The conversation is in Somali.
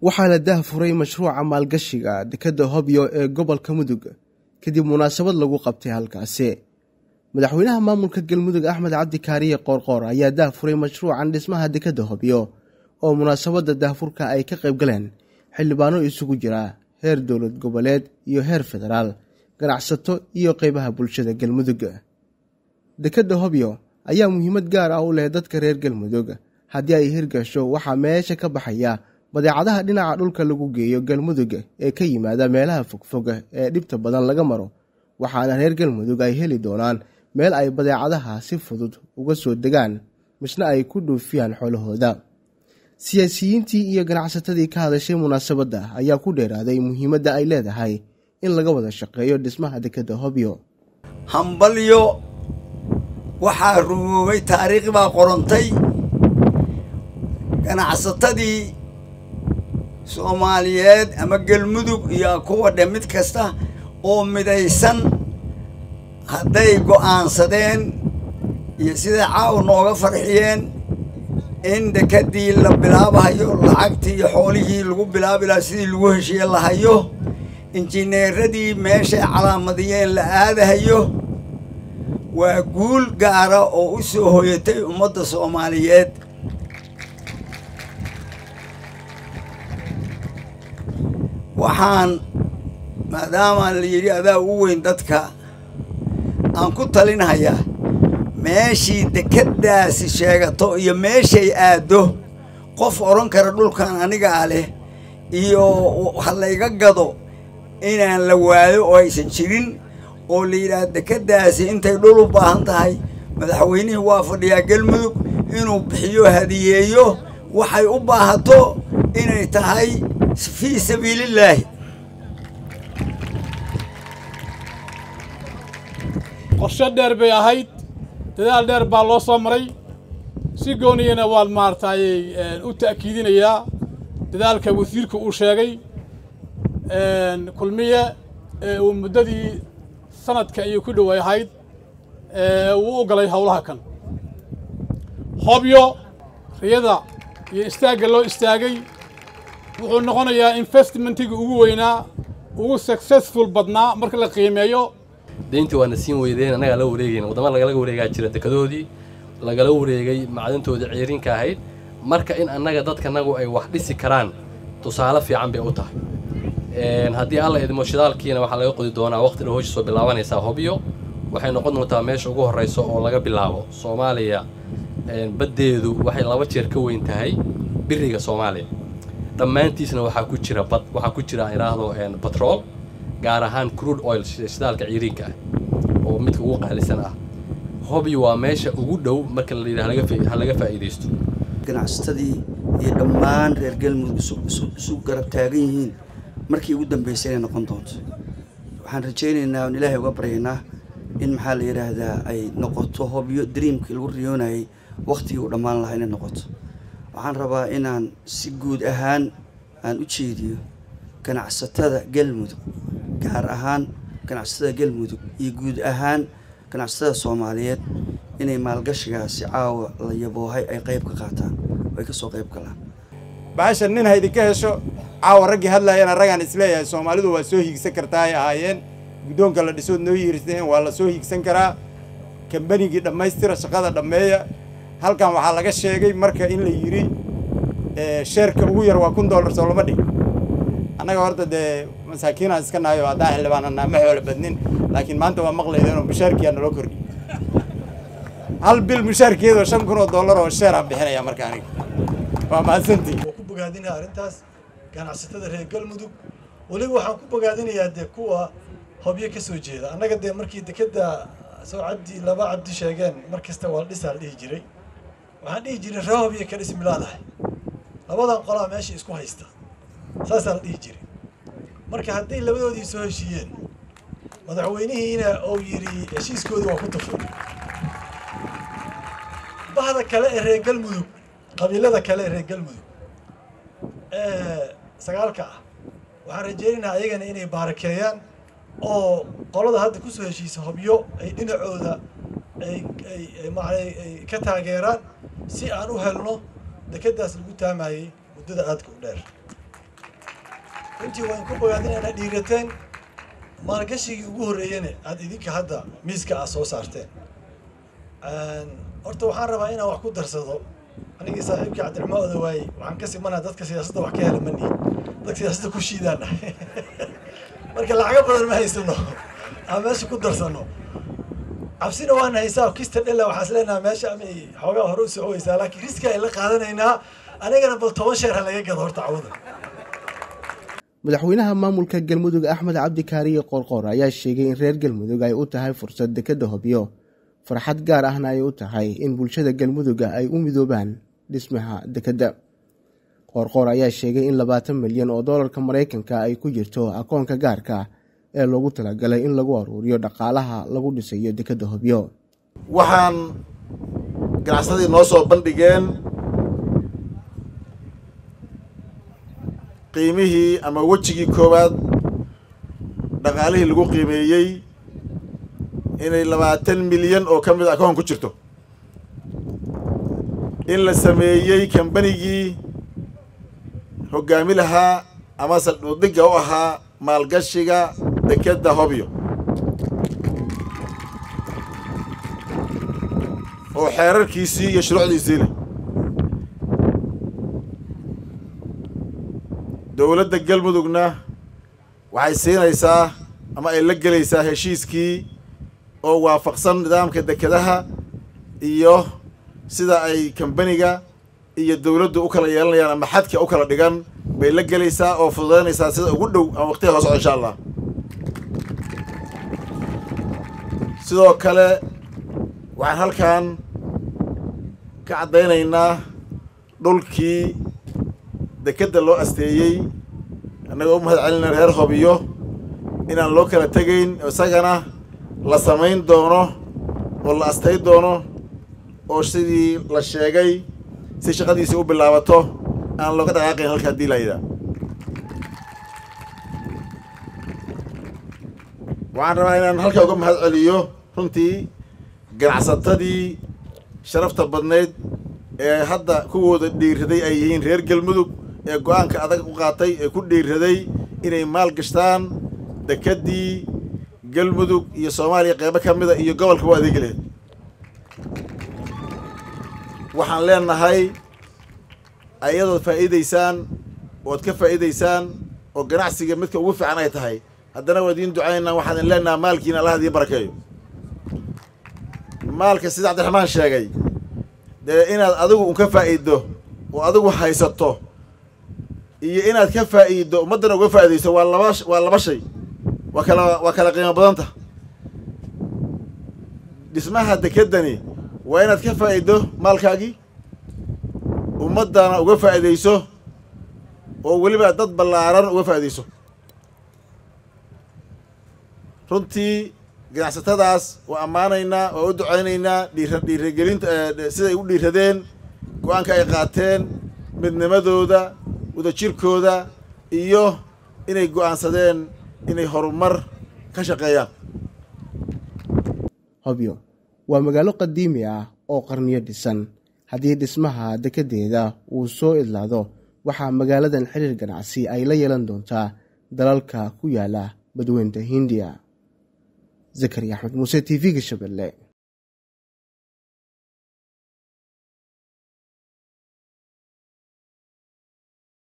waxaa la daahfuray mashruuca maalgashiga dekedda hobyo ee gobolka mudug kadib munaasabad lagu qabtay halkaasi madaxweynaha maamulka galmudug axmed cabdi kaariye qoorqoor ayaa daahfuray mashruucan dhismaha dekedda hobyo oo munaasabadda daahfurka ay ka qayb galeen xildhibaano isugu jira heer dowlad goboleed iyo heer federaal ganacsato iyo qeybaha bulshada galmudug dekedda hobyo ayaa muhiimad gaar ah u leh dadka reer galmudug haddii ay hirgasho waxaa meesha ka baxaya badeecadaha dhinaca dhulka lagu geeyo galmudug ee ka yimaada meelaha fogfog ee dhibta badan laga maro waxaana reer galmudug ay heli doonaan meel ay badeecadaha si fudud uga soo degaan misna ay ku dhuufiyaan xoolahooda siyaasiyiintii iyo ganacsatadii ka hadashay munaasabadda ayaa ku dheeraaday muhiimadda ay leedahay in laga wada shaqeeyo dhismaha dekedda hobyo hambalyo waxaa rumoobay taariikh baa qorantay ganacsatadii soomaaliyeed ama galmudug iyo kuwa dhe mid kasta oo midaysan hadday go'aansadeen iyo siday caaw nooga farxiyeen in dekedii la bilaabahayo lacagtii iyo xoolihii lagu bilaabi laha sidii lagu heshiye lahayo injineeradii meeshay calaamadiyeen la aadahayo waa guul gaara oo u soo hoyatay ummadda soomaaliyeed waxaan maadaama la yidhi adaa u weyn dadka aan ku talinhayaa meeshii dekeddaasi sheegato iyo meeshay aaddo qof odhan kara dhulkan anigaa leh iyo ha layga gado inaan la waayo oo aysan jirin oo la yidhaah dekeddaasi intay dhul u baahan tahay madaxweynihii waa fadhiyaa galmudug inuu bixiyo hadiyeeyo waxay u baahato inay tahay fii sabiilillaahi qorshe dheer bay ahayd dadaal dheer baa loo soo maray si gooniyana waan maaragtayy u ta'kiidinayaa dadaalka wasiirka uu sheegay kulmiye ee uu muddadii sanadka ayay ku dhoway ahayd uu u galay howlaha kan hobyo riyada iyo istaagga loo istaagay wuxuu noqonayaa investmentiga ugu weynaa ugu successful badnaa marka la qiimeeyo deyntii waana siin weydeen annagaa la wareegayn waddama lagala wareegaa jira dekedoodii lagala wareegay macdantoodii ciirinka ahayd marka in annaga dadkanagu ay wax dhisi karaan tusaale fiican bay u tahay haddii alla idmo shidaalkiina waxaa laga qodi doonaa waqti dhow hosha soo bilaabanaysaa hobyo waxay noqon doontaa meesha ugu horrayso oo laga bilaabo soomaaliya baddeedu waxay laba jeer ka weyn tahay biriga soomaaliya dhammaantiisna waxaa ku jira bad waxaa ku jira idhaahdo batrool gaar ahaan crude oil shidaalka ciiriinka ah oo midka ugu qaalisan ah hobyo waa meesha ugu dhow marka la yidhaha ha laga faa'iidaysto ganacsatadii iyo dhammaan reer galmudug isu garab taagan yihiin markii ugu dambaysay inay noqon doonto waxaan rajaynaynaa oon ilaahay uga baryaynaa in maxaa la yidhaahdaa ay noqoto hobyo dreamkii lagu riyoonayay wakhtigii u dhammaan lahaa inay noqoto waxaan rabaa inaan si guud ahaan aan u jeediyo ganacsatada galmudug gaar ahaan ganacsatada galmudug iyo guud ahaan ganacsatada soomaaliyeed inay maalgashigaasi caawa la yaboohay ay qayb ka qaataan oo ay ka soo qayb galaan bahasha nin ha idinka hesho caawa raggii hadlayana raggaan isleeyahay soomaalidu waa soo hiigsan kartaa ay ahaayeen guddoonka la dhisood noo yihirseen waa la soo hiigsan karaa kambanigii dhammaystira shaqada dhammeeya halkan waxaa laga sheegay marka in la yidhi sheerka ugu yar waa kun dollar soo lama dhig annaga horta dee masaakiinaan iska nahayo haddaan xildhibaananaa ma xoolo badnin laakiin maanta waa maqlaydeenoo mushaarkiyaa naloo kordhi hal bil mushaarkeedoo shan kun oo dollar oo sheeraan bixinaya marka aniga waa mahadsantii waa ku bogaadinaya arrintaas ganacsatada reer galmudug weliba waxaan ku bogaadinayaa dee kuwa hobyo ka soo jeeda annaga dee markii dekedda soo cabdi laba cabdi sheegeen mar kasta waa dhisaa la dhihi jiray waxaan dhihi jiray ree hobyo ka dhis milaadahay labadan qolaa meesha isku haysta saasaa la dhihi jiray marka hadday labadoodii soo heshiiyeen madaxweynihiina uu yidhi heshiiskoodii waa ku tufay bahda kale ee reer galmudug qabiilada kale ee reer galmudug ee sagaalka ah waxaan rajaynaynaa ayagana inay baarakeeyaan oo qolada hadda kusoo heshiisa hobyo ay dhinacooda ay ay macanay ay ka taageeraan si aan u helno dekeddaas lagu taamayey muddada aadka u dheer runtii waan ku bogaadinaynaa dhiirateen maalgashigii ugu horreeyana aad idinka hadda miiska aad soo saarteen horta waxaan rabaa inaan wax ku darsado anigii saaxiibkii cabdiraxmaan odawaaye waxaan ka simanaa dadka siyaasadda wax ka hela mani dadka siyaasadda ku shiidaana marka lacago badan ma haysano aan meesha ku darsano cabsina waan haysaa kista dhella waxaas leenaha meesha amay xoogaa hore u socoweysaa laakiin riski ay la qaadanaynaa anigana bal toban sheer ha laga gado horta cawada madaxweynaha maamulka galmudug axmed cabdi kaariye qorqor ayaa sheegay in reer galmudug ay u tahay fursad dekedda hobyo farxad gaar ahna ay u tahay in bulshada galmuduga ay u midoobaan dhismaha dekedda qoorqoor ayaa sheegay in labaatan milyan oo doolarka maraykanka ay ku jirto akoonka gaarka ee loogu talagalay in lagu aruuriyo dhaqaalaha lagu dhisayo dekedda hobyo waxaan ganacsadii noo soo bandhigeen qiimihii ama wejigii koowaad dhaqaalihii lagu qiimeeyey inay labaatan milyan oo ka mid a akoon ku jirto in la sameeyey kambanigii hoggaami lahaa ama saldhudhigga u ahaa maalgashiga dekedda hobyo oo xeerarkiisii iyo shuruucdiisii leh dowladda galmudugna waxay siinaysaa ama ay la gelaysaa heshiiskii oo waafaqsan nidaamka dekedaha iyo sida ay kambaniga iyo dowladdu u kala yeelanayaan ama xadka u kala dhigan bay la gelaysaa oo fududaynaysaa sida ugu dhow ama waqtiga hoo socdo insha allah sidoo kale waxaan halkan ka caddaynaynaa dhulkii dekedda loo asteeyey annagoo u mahad celina reer hobiyo inaan loo kala tegayn isagana la samayn doono oo la astay doono oo sidii la sheegay si shaqadiisii u bilaabato aan looga dhaqaaqayn halka haddii layidhaa waxaan rabaa inaan halkaa uga mahad celiyo runtii ganacsatadii sharafta badnayd ee hadda kuwooda dhiiraday ay yihiin reer galmudug ee go-aanka adag u qaatay ee ku dhiiraday inay maal gashtaan dekeddii galmudug iyo soomaaliya qeybo ka mida iyo gobolka u adeegi lahayd waxaan leenahay ayadood faa'iidaysaan ood ka faa'iidaysaan oo ganacsiga midka ugu fiican ay tahay haddana waa idiin ducaynaa waxaan idin leenaha maalkiina allah idiin barakeeyo maalka sida cabdiraxmaan sheegay dee inaad adigu un ka faa'iiddo oo adigu haysato iyo inaad ka faa'iiddo ummaddana uga faa'iidayso waa laba waa laba shay waa kala waa kala qiimo badanta dhismaha dekeddani waa inaad ka faa'iiddo maalkaagii ummaddana uga faa'iidayso oo weliba dad ballaaran uga faa'iidayso runtii ganacsatadaas waa ammaanaynaa waa u ducaynaynaa dhiira dhiiragelinta siday u dhiiradeen go-aanka ay qaateen midnimadooda wadajirkooda iyo inay go'aansadeen inay horumar ka shaqeeyaan hobyo waa magaalo qadiimi ah oo qarniyo dhisan haddii dhismaha dekeddeeda uu soo idlaado waxaa magaaladan xiriir ganacsi ay la yeelan doontaa dalalka ku yaala badweynta hindiya zakari axmed muuse t v-ga shabeelle